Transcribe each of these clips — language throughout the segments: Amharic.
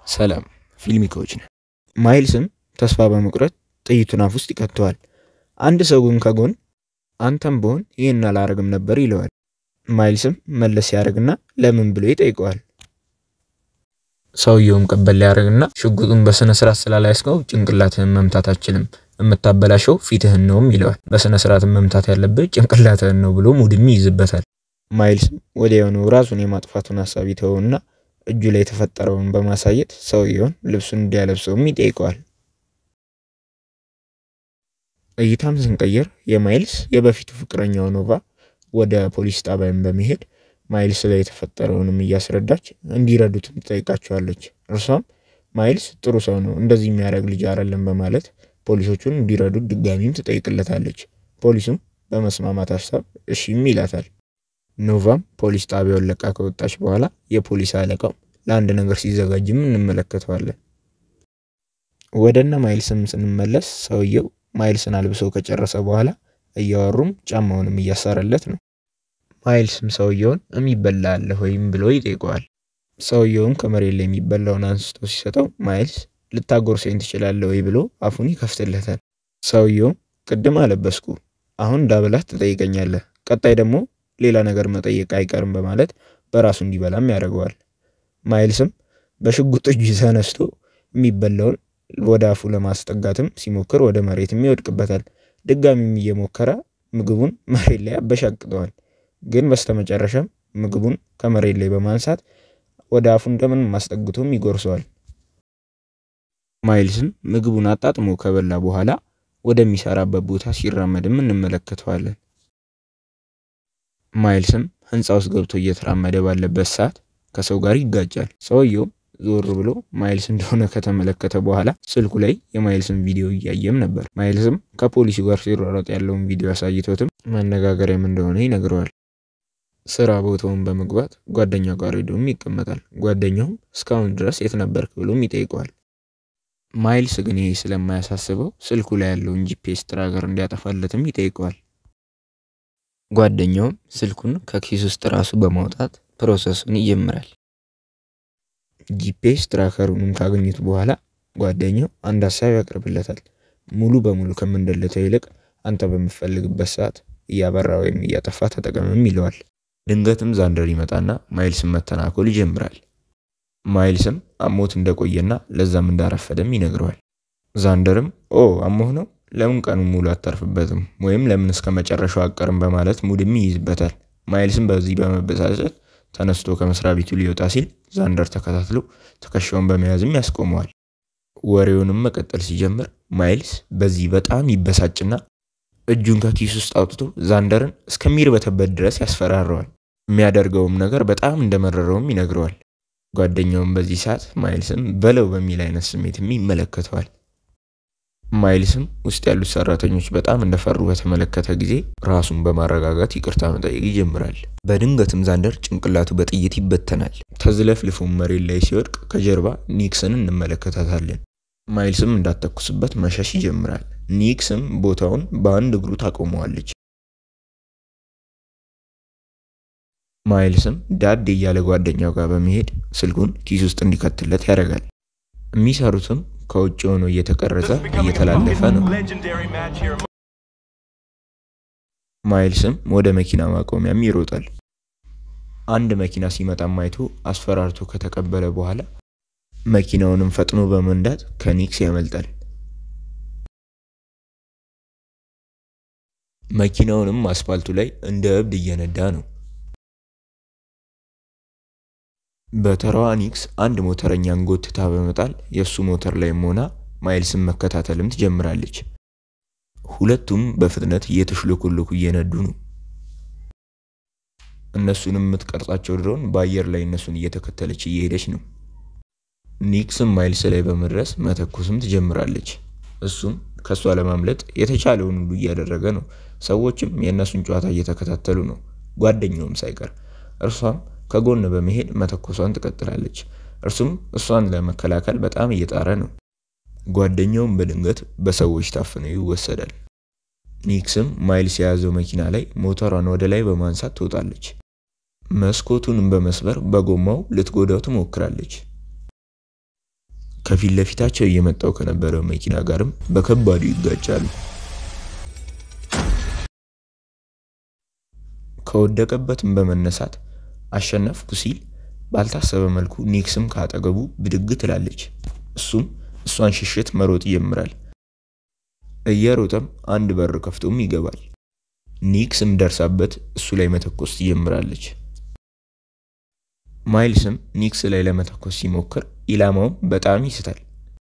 ሰላም ፊልሚኮች ነን። ማይልስም ተስፋ በመቁረጥ ጥይቱን አፍ ውስጥ ይከተዋል። አንድ ሰው ግን ከጎን አንተም ብሆን ይህን አላረግም ነበር ይለዋል። ማይልስም መለስ ያደርግና ለምን ብሎ ይጠይቀዋል። ሰውየውም ቀበል ሊያደርግና ሽጉጡን በስነ ስርዓት ስላላያስከው ጭንቅላትህን መምታት አችልም፣ የምታበላሸው ፊትህን ነውም ይለዋል። በስነ ስርዓት መምታት ያለብህ ጭንቅላትህን ነው ብሎ ሙድም ይይዝበታል። ማይልስም ወዲያውኑ ራሱን የማጥፋቱን ሀሳብ ይተውና እጁ ላይ የተፈጠረውን በማሳየት ሰውየውን ልብሱን እንዲያለብሰውም ይጠይቀዋል። እይታም ስንቀይር የማይልስ የበፊቱ ፍቅረኛው ኖቫ ወደ ፖሊስ ጣቢያን በመሄድ ማይልስ ላይ የተፈጠረውንም እያስረዳች እንዲረዱትም ትጠይቃቸዋለች። እርሷም ማይልስ ጥሩ ሰው ነው፣ እንደዚህ የሚያደርግ ልጅ አይደለም በማለት ፖሊሶቹን እንዲረዱት ድጋሚም ትጠይቅለታለች። ፖሊሱም በመስማማት ሀሳብ እሺም ይላታል። ኖቫም ፖሊስ ጣቢያውን ለቃ ከወጣች በኋላ የፖሊስ አለቃው ለአንድ ነገር ሲዘጋጅም እንመለከተዋለን። ወደነ ማይልስም ስንመለስ ሰውየው ማይልስን አልብሶ ከጨረሰ በኋላ እያወሩም ጫማውንም እያሰረለት ነው። ማይልስም ሰውየውን የሚበላ አለ ወይም ብሎ ይጠይቀዋል። ሰውየውም ከመሬት ላይ የሚበላውን አንስቶ ሲሰጠው ማይልስ ልታጎርሰኝ ትችላለህ ወይ ብሎ አፉን ይከፍትለታል። ሰውየውም ቅድም አለበስኩ፣ አሁን ዳብላት ትጠይቀኛለህ፣ ቀጣይ ደግሞ ሌላ ነገር መጠየቅ አይቀርም በማለት በራሱ እንዲበላም ያደርገዋል። ማይልስም በሽጉጥ እጁ ተነስቶ የሚበላውን ወደ አፉ ለማስጠጋትም ሲሞክር ወደ መሬትም ይወድቅበታል። ድጋሚም እየሞከረ ምግቡን መሬት ላይ አበሻቅጠዋል። ግን በስተመጨረሻም ምግቡን ከመሬት ላይ በማንሳት ወደ አፉ እንደምንም ማስጠግቶም ይጎርሰዋል። ማይልስም ምግቡን አጣጥሞ ከበላ በኋላ ወደሚሰራበት ቦታ ሲራመድም እንመለከተዋለን። ማይልስም ህንፃ ውስጥ ገብቶ እየተራመደ ባለበት ሰዓት ከሰው ጋር ይጋጫል። ሰውየው ዞር ብሎ ማይልስ እንደሆነ ከተመለከተ በኋላ ስልኩ ላይ የማይልስን ቪዲዮ እያየም ነበር። ማይልስም ከፖሊሱ ጋር ሲሯሯጥ ያለውን ቪዲዮ አሳይቶትም መነጋገሪያም እንደሆነ ይነግረዋል። ስራ ቦታውን በመግባት ጓደኛው ጋር ሄዶም ይቀመጣል። ጓደኛውም እስካሁን ድረስ የት ነበርክ ብሎም ይጠይቀዋል። ማይልስ ግን ይሄ ስለማያሳስበው ስልኩ ላይ ያለውን ጂፒኤስ ትራከር እንዲያጠፋለትም ይጠይቀዋል። ጓደኛውም ስልኩን ከኪስ ውስጥ ራሱ በማውጣት ፕሮሰሱን ይጀምራል። ጂፒኤስ ትራከሩንም ካገኙት በኋላ ጓደኛው አንድ ሀሳብ ያቀርብለታል። ሙሉ በሙሉ ከምንደለተው ይልቅ አንተ በምፈልግበት ሰዓት እያበራ ወይም እያጠፋ ተጠቀምም ይለዋል። ድንገትም ዛንደር ይመጣና ማይልስን መተናኮል ይጀምራል። ማይልስም አሞት እንደቆየና ለዛም እንዳረፈደም ይነግረዋል። ዛንደርም ኦ አሞህ ነው ለምን ቀኑን ሙሉ አታርፍበትም ወይም ለምን እስከ መጨረሻው አቀርም በማለት ሙድም ይይዝበታል። ማይልስም በዚህ በመበሳጨት ተነስቶ ከመስሪያ ቤቱ ሊወጣ ሲል ዛንደር ተከታትሎ ትከሻውን በመያዝም ያስቆመዋል። ወሬውንም መቀጠል ሲጀምር ማይልስ በዚህ በጣም ይበሳጭና እጁን ከኪስ ውስጥ አውጥቶ ዛንደርን እስከሚርበተበት ድረስ ያስፈራረዋል። የሚያደርገውም ነገር በጣም እንደመረረውም ይነግረዋል። ጓደኛውም በዚህ ሰዓት ማይልስም በለው በሚል አይነት ስሜትም ይመለከተዋል። ማይልስም ውስጥ ያሉት ሰራተኞች በጣም እንደፈሩ በተመለከተ ጊዜ ራሱን በማረጋጋት ይቅርታ መጠየቅ ይጀምራል። በድንገትም ዛንደር ጭንቅላቱ በጥይት ይበተናል። ተዝለፍልፎም መሬት ላይ ሲወድቅ ከጀርባ ኒክስን እንመለከታታለን። ማይልስም እንዳተኩስበት መሸሽ ይጀምራል። ኒክስም ቦታውን በአንድ እግሩ ታቆመዋለች። ማይልስም ዳድ እያለ ጓደኛው ጋር በመሄድ ስልኩን ኪስ ውስጥ እንዲከትለት ያደርጋል። የሚሰሩትም ከውጭ ሆኖ እየተቀረጸ እየተላለፈ ነው። ማይልስም ወደ መኪና ማቆሚያም ይሮጣል። አንድ መኪና ሲመጣም አይቶ አስፈራርቶ ከተቀበለ በኋላ መኪናውንም ፈጥኖ በመንዳት ከኒክስ ያመልጣል። መኪናውንም አስፓልቱ ላይ እንደ እብድ እየነዳ ነው። በተራዋ ኒክስ አንድ ሞተረኛን ጎትታ በመጣል የእሱ ሞተር ላይም ሆና ማይልስን መከታተልም ትጀምራለች። ሁለቱም በፍጥነት እየተሽለኮለኩ እየነዱ ነው። እነሱንም የምትቀርጻቸው ድሮን በአየር ላይ እነሱን እየተከተለች እየሄደች ነው። ኒክስም ማይልስ ላይ በመድረስ መተኮስም ትጀምራለች። እሱም ከእሷ ለማምለጥ የተቻለውን ሁሉ እያደረገ ነው። ሰዎችም የእነሱን ጨዋታ እየተከታተሉ ነው፣ ጓደኛውም ሳይቀር። እርሷም ከጎን በመሄድ መተኮሷን ትቀጥላለች። እርሱም እሷን ለመከላከል በጣም እየጣረ ነው። ጓደኛውም በድንገት በሰዎች ታፍነው ይወሰዳል። ኒክስም ማይልስ የያዘው መኪና ላይ ሞተሯን ወደ ላይ በማንሳት ትወጣለች። መስኮቱንም በመስበር በጎማው ልትጎዳው ትሞክራለች። ከፊት ለፊታቸው እየመጣው ከነበረው መኪና ጋርም በከባዱ ይጋጫሉ። ከወደቀበትም በመነሳት አሸነፍኩ ሲል ባልታሰበ መልኩ ኒክስም ካጠገቡ ብድግ ትላለች። እሱም እሷን ሽሽት መሮጥ ይጀምራል። እየሮጠም አንድ በር ከፍቶም ይገባል። ኒክስም ደርሳበት እሱ ላይ መተኮስ ትጀምራለች። ማይልስም ኒክስ ላይ ለመተኮስ ሲሞክር ኢላማውም በጣም ይስታል።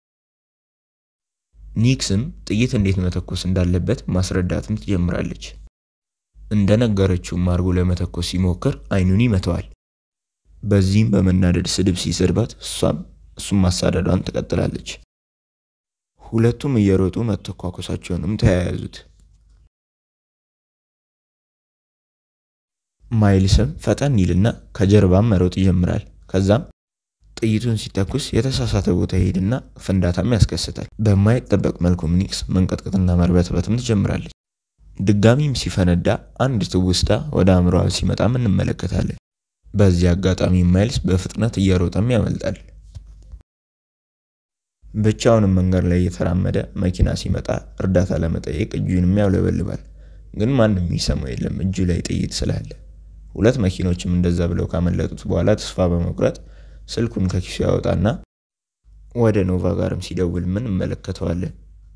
ኒክስም ጥይት እንዴት መተኮስ እንዳለበት ማስረዳትም ትጀምራለች። እንደነገረችውም አድርጎ ለመተኮስ ሲሞክር አይኑን ይመተዋል። በዚህም በመናደድ ስድብ ሲሰድባት እሷም እሱም ማሳደዷን ትቀጥላለች። ሁለቱም እየሮጡ መተኳኮሳቸውንም ተያያዙት። ማይልስም ፈጠን ይልና ከጀርባም መሮጥ ይጀምራል። ከዛም ጥይቱን ሲተኩስ የተሳሳተ ቦታ ይሄድና ፍንዳታም ያስከስታል። በማይጠበቅ መልኩም ኒክስ መንቀጥቀጥና መርበትበትም ትጀምራለች። ድጋሚም ሲፈነዳ አንድ ትውስታ ወደ አእምሮዋ ሲመጣም እንመለከታለን። በዚህ አጋጣሚ ማይልስ በፍጥነት እየሮጠም ያመልጣል። ብቻውንም መንገድ ላይ እየተራመደ መኪና ሲመጣ እርዳታ ለመጠየቅ እጁንም ያውለበልባል። ግን ማንም የሚሰማው የለም እጁ ላይ ጥይት ስላለ። ሁለት መኪኖችም እንደዛ ብለው ካመለጡት በኋላ ተስፋ በመቁረጥ ስልኩን ከኪሱ ያወጣና ወደ ኖቫ ጋርም ሲደውል ምን እንመለከተዋለን።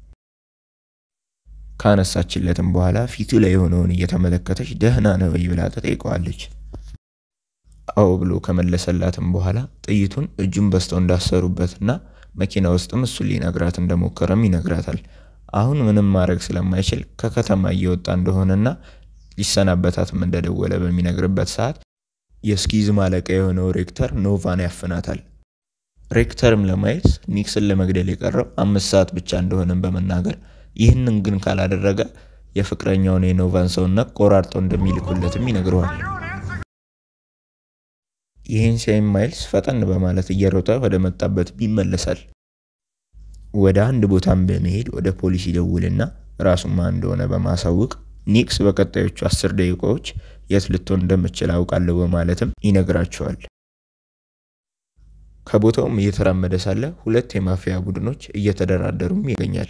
ካነሳችለትም በኋላ ፊቱ ላይ የሆነውን እየተመለከተች ደህና ነው ወይ ብላ ተጠይቀዋለች። አዎ ብሎ ከመለሰላትም በኋላ ጥይቱን እጁን በስተው እንዳሰሩበትና መኪና ውስጥም እሱን ሊነግራት እንደሞከረም ይነግራታል። አሁን ምንም ማድረግ ስለማይችል ከከተማ እየወጣ እንደሆነና ሊሰናበታትም እንደደወለ በሚነግርበት ሰዓት የስኪዝም አለቃ የሆነው ሬክተር ኖቫን ያፍናታል። ሬክተርም ለማይልስ ኒክስን ለመግደል የቀረው አምስት ሰዓት ብቻ እንደሆነም በመናገር ይህንን ግን ካላደረገ የፍቅረኛውን የኖቫን ሰውነት ቆራርጠው እንደሚልኩለትም ይነግረዋል። ይህን ሲያይም ማይልስ ፈጠን በማለት እየሮጠ ወደ መጣበት ይመለሳል። ወደ አንድ ቦታም በመሄድ ወደ ፖሊስ ይደውልና ራሱን ማን እንደሆነ በማሳወቅ ኒክስ በቀጣዮቹ አስር ደቂቃዎች የት ልትሆን እንደምችል አውቃለሁ በማለትም ይነግራቸዋል። ከቦታውም እየተራመደ ሳለ ሁለት የማፊያ ቡድኖች እየተደራደሩም ይገኛል።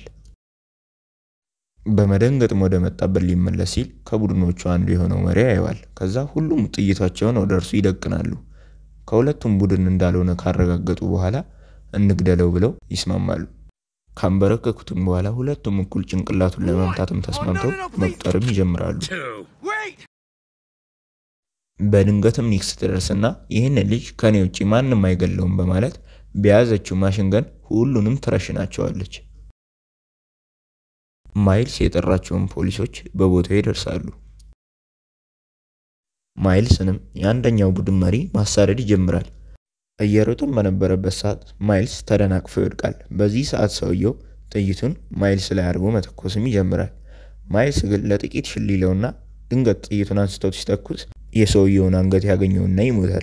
በመደንገጥም ወደ መጣበት ሊመለስ ሲል ከቡድኖቹ አንዱ የሆነው መሪ ያየዋል። ከዛ ሁሉም ጥይታቸውን ወደ እርሱ ይደቅናሉ። ከሁለቱም ቡድን እንዳልሆነ ካረጋገጡ በኋላ እንግደለው ብለው ይስማማሉ። ካንበረከኩትም በኋላ ሁለቱም እኩል ጭንቅላቱን ለመምታትም ተስማምተው መቁጠርም ይጀምራሉ። በድንገትም ኒክስ ትደርስና ይህን ልጅ ከኔ ውጭ ማንም አይገለውም በማለት በያዘችው ማሽንገን ሁሉንም ትረሽናቸዋለች። ማይልስ የጠራቸውን ፖሊሶች በቦታው ይደርሳሉ። ማይልስንም የአንደኛው ቡድን መሪ ማሳደድ ይጀምራል። እየሮጠም በነበረበት ሰዓት ማይልስ ተደናቅፎ ይወድቃል። በዚህ ሰዓት ሰውየው ጥይቱን ማይልስ ላይ አድርጎ መተኮስም ይጀምራል። ማይልስ ግን ለጥቂት ሽል ይለውና ድንገት ጥይቱን አንስቶት ሲተኩስ የሰውየውን አንገት ያገኘውና ይሞታል።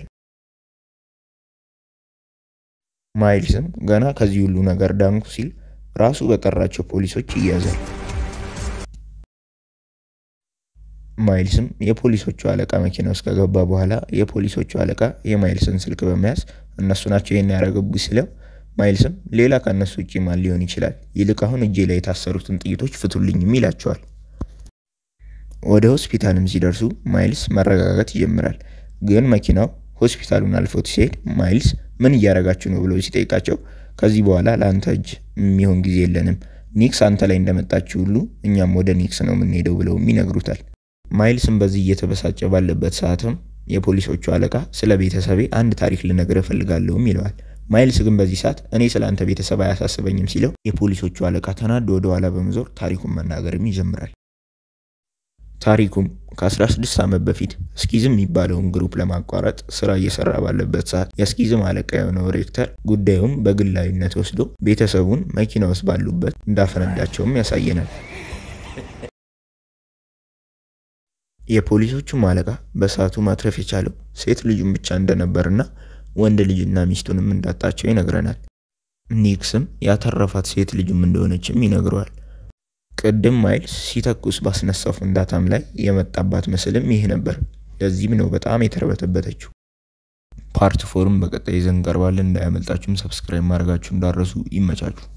ማይልስም ገና ከዚህ ሁሉ ነገር ዳንኩ ሲል ራሱ በጠራቸው ፖሊሶች ይያዛል። ማይልስም የፖሊሶቹ አለቃ መኪና ውስጥ ከገባ በኋላ የፖሊሶቹ አለቃ የማይልስን ስልክ በመያዝ እነሱ ናቸው ይህን ያደረገቡ ሲለው ማይልስም ሌላ ከእነሱ ውጭ ማን ሊሆን ይችላል? ይልቅ አሁን እጄ ላይ የታሰሩትን ጥይቶች ፍቱልኝም ይላቸዋል። ወደ ሆስፒታልም ሲደርሱ ማይልስ መረጋጋት ይጀምራል። ግን መኪናው ሆስፒታሉን አልፎት ሲሄድ ማይልስ ምን እያደረጋችሁ ነው ብሎ ሲጠይቃቸው ከዚህ በኋላ ለአንተ እጅ የሚሆን ጊዜ የለንም፣ ኒክስ አንተ ላይ እንደመጣችው ሁሉ እኛም ወደ ኒክስ ነው የምንሄደው ብለውም ይነግሩታል። ማይልስም በዚህ እየተበሳጨ ባለበት ሰዓትም የፖሊሶቹ አለቃ ስለ ቤተሰቤ አንድ ታሪክ ልነግር እፈልጋለሁም ይለዋል። ማይልስ ግን በዚህ ሰዓት እኔ ስለ አንተ ቤተሰብ አያሳስበኝም ሲለው የፖሊሶቹ አለቃ ተናዶ ወደ ኋላ በመዞር ታሪኩን መናገርም ይጀምራል። ታሪኩም ከ16 ዓመት በፊት ስኪዝም የሚባለውን ግሩፕ ለማቋረጥ ስራ እየሰራ ባለበት ሰዓት የስኪዝም አለቃ የሆነው ሬክተር ጉዳዩም በግላዊነት ወስዶ ቤተሰቡን መኪና ውስጥ ባሉበት እንዳፈነዳቸውም ያሳየናል። የፖሊሶቹም አለቃ በሰዓቱ ማትረፍ የቻለው ሴት ልጁን ብቻ እንደነበርና ወንድ ልጅና ሚስቱንም እንዳጣቸው ይነግረናል። ኒክስም ያተረፋት ሴት ልጁም እንደሆነችም ይነግረዋል። ቅድም ማይልስ ሲተኩስ ባስነሳው ፍንዳታም ላይ የመጣባት ምስልም ይህ ነበር። ለዚህም ነው በጣም የተርበተበተችው። ፓርት ፎርም በቀጣይ ይዘን እንቀርባለን። እንዳያመልጣችሁም ሰብስክራይብ ማድረጋችሁ እንዳረሱ ይመቻችሁ።